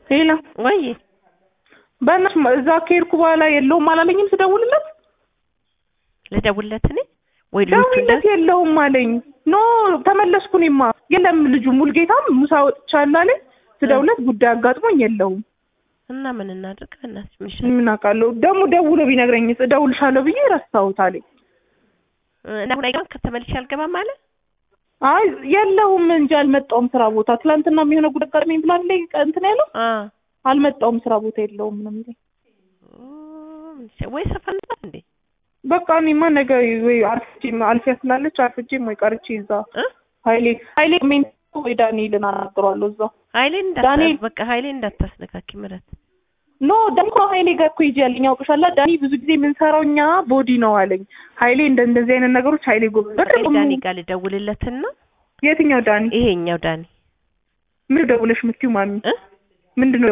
ሄሎ ወይ በእናትሽ እዛ ከሄድኩ በኋላ የለውም አላለኝም ስደውልለት ልደውልለት እኔ ወይ ልጆቹ ደውልለት የለውም አለኝ ኖ ተመለስኩ እኔማ የለም ልጁ ሙልጌታም ሙሳ ወጥቻለሁ አለኝ ስደውልለት ጉዳይ አጋጥሞኝ የለውም እና ምን እናድርግ? በእናትሽ ምን ይሻላል? ምን አውቃለሁ ደግሞ ደውሎ ቢነግረኝ እደውልሻለሁ ብዬ ረሳሁት አለኝ እና አሁን አይገባም ከተመልሼ አልገባም አለ። አይ የለውም እንጂ አልመጣውም ስራ ቦታ ትላንትና የሚሆነ ጉዳይ አጋጥሞኝ ብላ ላይ እንትን ያለው አ አልመጣውም ስራ ቦታ የለውም ነው የሚለኝ ወይ ሰፈር ናት እንዴ? በቃ እኔማ ነገ ወይ አርፍጄ አልፊያ ስላለች አርፍጄም ወይ ቀርቼ እዛ እ ሀይሌ ሀይሌ ሜን ወይ ዳንኤልን አናግረዋለሁ እዛ ኃይሌን እንዳታ ዳንኤል በቃ ኃይሌን እንዳታስነካኪ ምረት ኖ ደግሞ ሀይሌ ጋር እኮ ሂጅ ያለኝ ያውቅሻላ ዳኒ ብዙ ጊዜ የምንሰራው እኛ ቦዲ ነው አለኝ ሀይሌ እንደ እንደዚህ አይነት ነገሮች ሀይሌ ጎበዝ በጣም ዳኒ ጋር ልደውልለትና የትኛው ዳኒ ይሄኛው ዳኒ ምን ደውለሽ የምትይው ማሚ እ ምንድን ነው